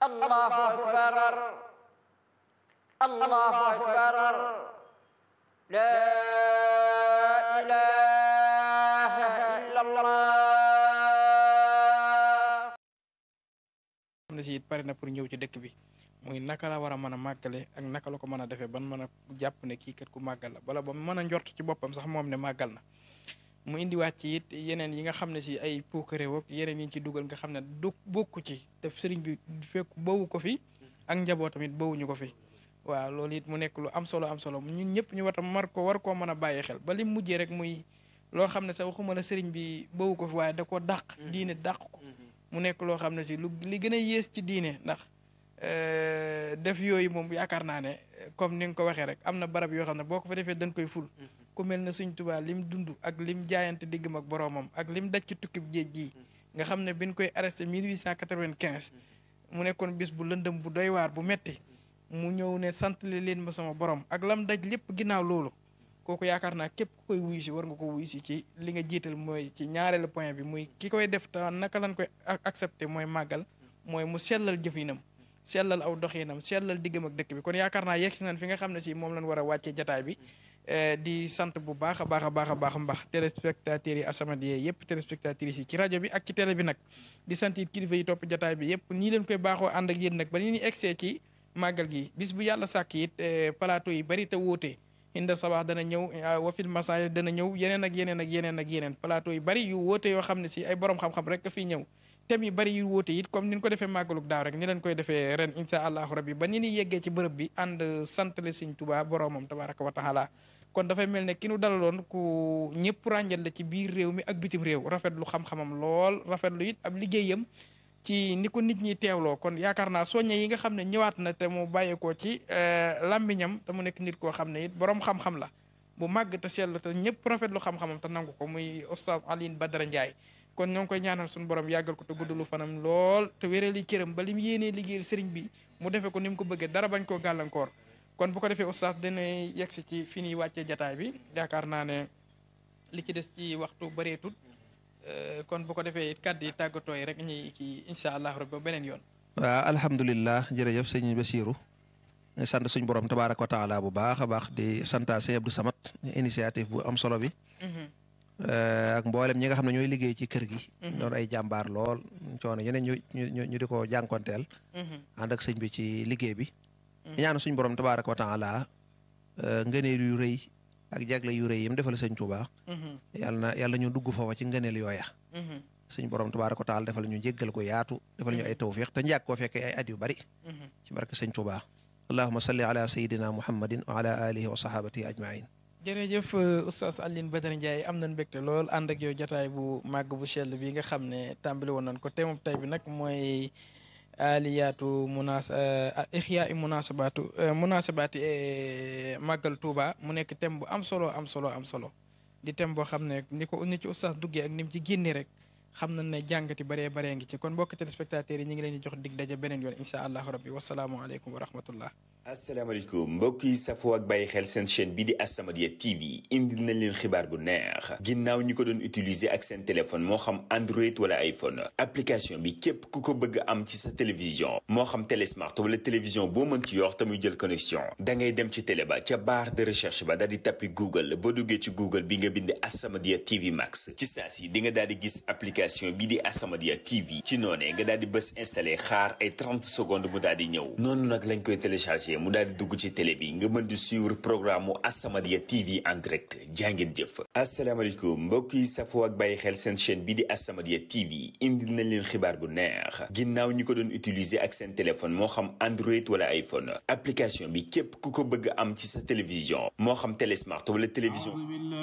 الله أكبر الله أكبر لا إله إلا الله xam ne si it pare na pour ñëw ci dëkk bi muy naka la war a mën a màggale ak naka la ko mën a defee ban mën a jàpp ne kii kat ku màggal la bala ba mën a njort ci boppam sax moom ne màggal na mu indiwaat ci it yeneen yi nga xam ne si ay puukare woog yeneen yi ñu ci dugal nga xam ne du bokku ci te sëriñ bi fekk bawu ko fi ak njabootam it bawuñu ko fi waaw loolu it mu nekk lu am solo am solo ñun ñëpp ñu war a mar ko war koo mën a bàyyi xel ba li mujjee rek muy loo xam ne sax waxuma la sëriñ bi bawu ko fi waaye da ko dàq diine dàq ko mu nekk loo xam ne si lu li gën a yées ci diine ndax def yooyu moom yaakaar naa ne comme ni nga ko waxee rek am na barab yoo xam ne boo ko fa defee dañ koy ful ku mel ne Sëñ Tuubaa lim dund ak lim jaayante diggam ak boroomam ak lim daj ci tukkib géej gii nga xam ne biñ koy arrêté 1895 mu nekkoon bis bu lëndëm bu doy waar bu metti mu ñëw ne sant leen ma sama borom ak lam daj lépp ginnaaw loolu kooku yaakaar naa képp ku koy wuyu si war nga ko wuyu si ci li nga jiital mooy ci ñaareelu point bi muy ki koy def te naka lañ koy accepté mooy màggal mooy mu sellal jëfinam sellal aw doxinam sellal diggam ak dëkk bi kon yaakaar naa yegsi nañ fi nga xam ne si moom lañ war a wàccee jataay bi di sant bu baax a baax a baax a baax mbax téléspectateurs yi As-Samadiyya yëpp téléspectatrices yi ci rajo bi ak ci télé bi nag di sant it kilifa yi topp jataay bi yëpp nii leen koy baaxoo ànd ak yéen nag ba ni ñu egsee ci màggal gi bis bu yàlla sàkk it plateau yi bari te wóote inda sabax dana ñëw wafil masaay dana ñëw yeneen ak yeneen ak yeneen ak yeneen plateau yu bari yu wóote yoo xam ne si ay borom xam-xam rek a fiy ñëw thèmes yu bari yu wóote it comme ni ñu ko defee màggaluk daaw rek ni leen koy defee ren insha allahu rabbi ba ni ni yeggee ci bërëb bi ànd santale Sëñ Tuubaa boromam tabaraka wa taala kon dafay mel ne ki nu dalaloon ku ñëpp ràññal la ci biir réew mi ak bitim réew rafetlu xam-xamam lool rafetlu it ab liggéeyam ci ni ko nit ñi teewloo kon yaakaar naa soññe yi nga xam ne ñëwaat na te mu bàyyeekoo ci làmmiñam te mu nekk nit koo xam ne it borom xam-xam la bu màgg te seetlu te ñëpp rafetlu xam-xamam te nangu ko muy oustaz Alioune Badara Ndiaye kon ñoo ngi koy ñaanal suñu borom yàggal ko te guddalu fanam lool te wérali cëram ba li mu yéenee liggéeyal sëriñ bi mu defee ko ni mu ko bëggee dara bañ koo gàllankoor kon bu ko defee oustaz dina yegsi ci fi ñuy wàccee jataay bi yaakaar naa ne li ci des ci waxtu bëreetut kon bu ko defee it kàddu yi tàggatoo yi rek ñuy kii incha allah rabbi ba beneen yoon. waaw alhamdulilah jërëjëf sëñ Basiru sant suñ borom tabaaraka wa taala bu baax a baax di santaa sëñ Abdou Samad initiative bu am solo bi. ak mboolem ñi nga xam ne ñooy liggéey ci kër gi. doon ay jàmbaar lool coono yeneen ñu ñu ñu di ko jànkonteel. ànd ak sëñ bi ci liggéey bi. ñaan suñ borom tabaaraka wa taala ngëneel yu rëy ak jagle yu rëy yim defal sëñ Tuubaa. yàlla na yàlla ñu dugg foofa ci ngëneel yooya. suñ borom tabaaraka wa taala defal ñu jéggal ko yaatu defal ñu ay tawfiq te njàkk koo fekkee ay at yu bari. ci barke sëñ Tuubaa. allahumma salli ala sayyidina muhammadin wa ala alihi wa sahabatihi ajmain jërëjëf oustaz Alioune Badara Ndiaye am nañ mbégte lool ànd ak yow jotaay bu màgg bu sell bi nga xam ne tàmbali woon nañ ko thème tey bi nag mooy aliyaatu munas ixyaa i munasabaatu munasabaati màggal Touba mu nekk thème bu am solo am solo am solo di thème boo xam ne ni ko ni ci oustaz duggee ak ni mu ci génne rek xam nañ ne jàngati baree baree ngi ci kon mbokk téléspectateurs yi ñu ngi leen di jox dig daje beneen yoon incha allahu rabbi wasalaamualeykum wa rahmatullah asalaamaaleykum mbokk yi safoo ak bàyyi xel seen chaîne bii di As-Samadiyya TV indil nañ leen xibaar bu neex ginnaaw ñi ko doon utiliser ak seen téléphone moo xam Android wala iPhone application bi képp ku ko bëgg am ci sa télévision moo xam télésmart wala télévision boo mën ci yor te muy jël connexion da ngay dem ci télé ba ca barre de recherche ba daal di tappi Google boo duggee ci Google bi nga bind As-Samadiyya TV Max ci saa si di nga daal di gis application bii di As-Samadiyya TV ci noonee nga daal di bës installé xaar ay 30 secondes mu daal di ñëw noonu nag lañ koy téléchargé mu daal di dugg ci télé bi nga mën di suivre programme mu As-Samadiyya TV en direct jàngeen jëf asalaamaaleykum mbokk yi safoo ak bàyyi xel seen chaîne bii di As-Samadiyya TV indil nañ leen xibaar bu neex ginnaaw ñi ko doon utiliser ak seen téléphone moo xam Android wala iPhone application bi képp ku ko bëgg am ci sa télévision moo xam télésmart wala télévision